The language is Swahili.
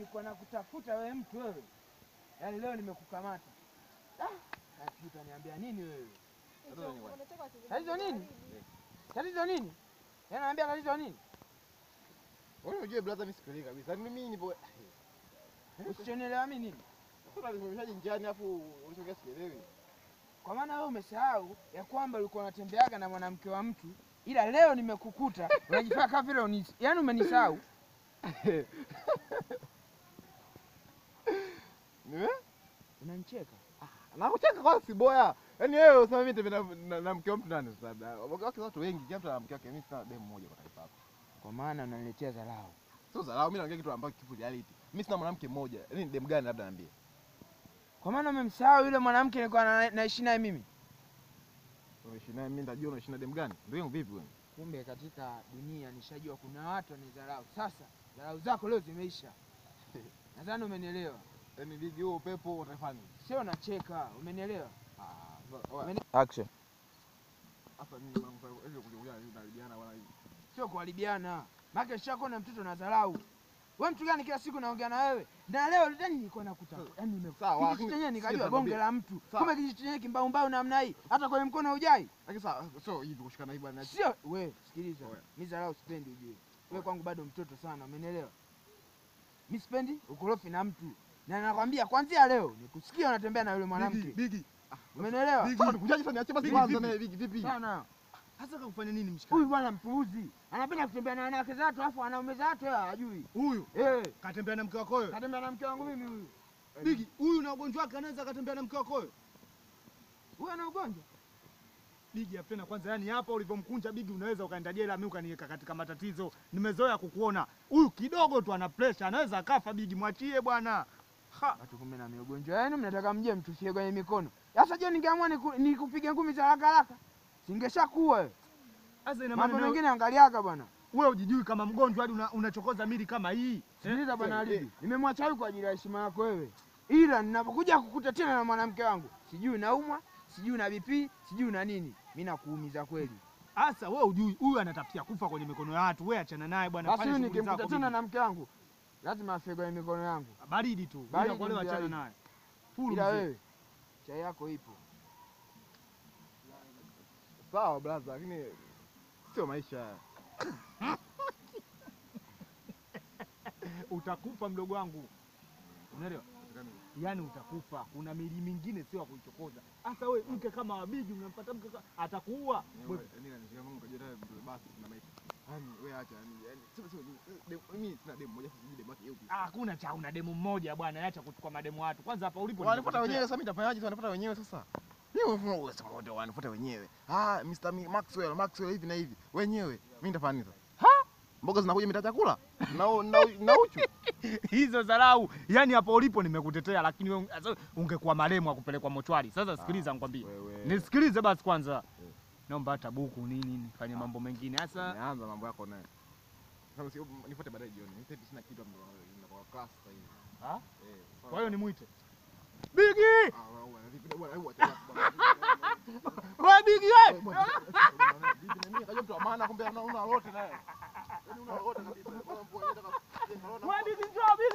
nilikuwa nakutafuta wewe mtu wewe, yaani leo nimekukamata. Ah, sijui utaniambia nini wewe? Tatizo nini? Tatizo nini? Yaani naambia tatizo nini? Wewe unajua brother, mimi sikuelewi kabisa. Yaani mimi nipo Usichonielewa mimi nini? sasa nisimamishaje njiani afu ulichongea sielewi. Kwa maana wewe umesahau ya kwamba ulikuwa unatembeaga na mwanamke wa mtu, ila leo nimekukuta unajifanya kama vile unis, yaani umenisahau. Niwe? Unanicheka. Nakucheka kwa si boya. Yaani wewe usema mimi tembea na- na na mke wa mtu nani sasa? labda? Wake watu wengi, kila mtu ana mke wake. Mimi sina demu mmoja kwa taifa hapa. Kwa maana unaniletea dharau. Sio dharau, mimi naongea kitu ambacho kipo reality. Mimi sina mwanamke mmoja. Yaani ni demu gani labda niambie. Kwa maana umemsahau yule mwanamke nilikuwa na- naishi naye mimi. Unaishi naye mimi nitajua unaishi na demu gani? Ndio yangu vipi wewe? Kumbe katika dunia nishajua kuna watu wanidharau. Sasa dharau zako leo zimeisha. Nadhani umenielewa. Yaani ligi huo upepo utafanya. Sio nacheka, umenielewa? Ah, oya. Umeni- Action. Hapa mimi mambo hiyo kuja kuja tunalibiana bwana hivi. Sio kuharibiana. Maana nishako na mtoto na dharau. Wewe mtu gani kila siku naongea na wewe? Na leo ndani nilikuwa nakutafuta. Yaani nime Sawa, kijiji lakini chenyewe nikajua sikiza bonge nikwambie. la mtu. Sawa. Kumbe kijiji chenyewe kimbaumbau namna hii. Hata kwenye mkono hujai. Lakini sasa sio hivi kushikana hivi bwana. Sio wewe, sikiliza. Oya. Mimi dharau sipendi ujue. Wewe kwangu bado mtoto sana, umenielewa? Mimi sipendi ukorofi na mtu. Na nakwambia kwanzia leo nikusikia unatembea na yule mwanamke. Bigi. Umenielewa? Sasa nikujaje sasa niachie basi Bigi, kwanza vipi? naye bigi vipi? Sana. Hasa kakufanya nini mshikaji? Huyu bwana mpuuzi. Anapenda kutembea na wanawake za watu afu wanaume za watu yeye hajui. Huyu Eh, katembea na mke wako wewe? katembea na mke wangu mimi huyu. Bigi, huyu na ugonjwa wake anaweza akatembea na mke wako wewe? Huyu ana ugonjwa. Bigi apena kwanza, yani hapa ulivyomkunja Bigi unaweza ukaenda jela, mimi ukaniweka katika matatizo. Nimezoea kukuona huyu kidogo tu ana pressure, anaweza akafa. Bigi mwachie bwana. Ha, Watu kumbe na ugonjwa yenu mnataka mje mtufie kwenye mikono. Sasa je, ningeamua niku- nikupige ngumi za haraka haraka? Singeshakuwa wewe. sasa ina Mambo maana mengine angaliaka bwana. wewe hujijui kama mgonjwa hadi una- unachokoza mili kama hii. Sikiliza bwana eh, Alibi, nimemwacha huyu kwa ajili ya heshima yako wewe, ila ninapokuja kukuta tena na mwanamke wangu, sijui naumwa, sijui na BP, sijui na nini, mi nakuumiza kweli. Sasa wewe hujui huyu anatafutia kufa kwenye mikono ya watu. Wewe achana naye bwana, Basi fanya huyu shughuli nikimkuta zako. tena Bigi. na mke wangu, lazima afie kwenye mikono yangu. Baridi tu. Baridi Bila kuolewa ndio achana baridi. naye. Fulu Ila mzee. wewe chai yako ipo. Sawa brother, lakini sio maisha haya. utakufa mdogo wangu, unaelewa? Yaani utakufa. Kuna mili mingine sio ya kuichokoza. Hasa we mke kama wabiji, unampata mke kama atakuua. Wewe, Yaani kanishika Mungu kajua tayari basi na maisha. Yaani wewe acha yani yani sio sio demu- mimi sina demu moja sijui demu yake yupi. ah, Hakuna cha una demu mmoja bwana, acha kuchukua mademu watu. Kwanza hapa ulipo Wanifuata nimekutetea. wenyewe sasa mimi nitafanyaje sasa wanifuata wenyewe sasa? Mimi wanafuata wewe sema wote wanifuata wenyewe. Ah, Mr. Mi- Maxwell, Maxwell hivi na hivi. Wenyewe. Mimi nitafanya nini sasa? Mboga zinakuja mita chakula? Na na, na uchu. hizo dharau. Yaani hapo ulipo nimekutetea, lakini wewe sasa ungekuwa maremu akupelekwa mochwari. Sasa sikiliza, nikwambie, Wewe. nisikilize basi kwanza. Naomba hata buku nini nifanye mambo mengine. Sasa Nianza mambo yako naye. Sasa si nifuate baadaye jioni. Mimi sasa sina kitu ambacho ninakuwa class sasa hivi. Ah? Eh. kwa hiyo nimwite Bigi, Ah, wewe bwana, vipi bwana, hebu acha bwana. wewe Bigi wewe. Bwana, vipi na mimi kajua mtu wa maana kumbe una una lolote naye. Yaani una lolote kabisa. Bwana, mbona unataka- Wewe Bigi njoo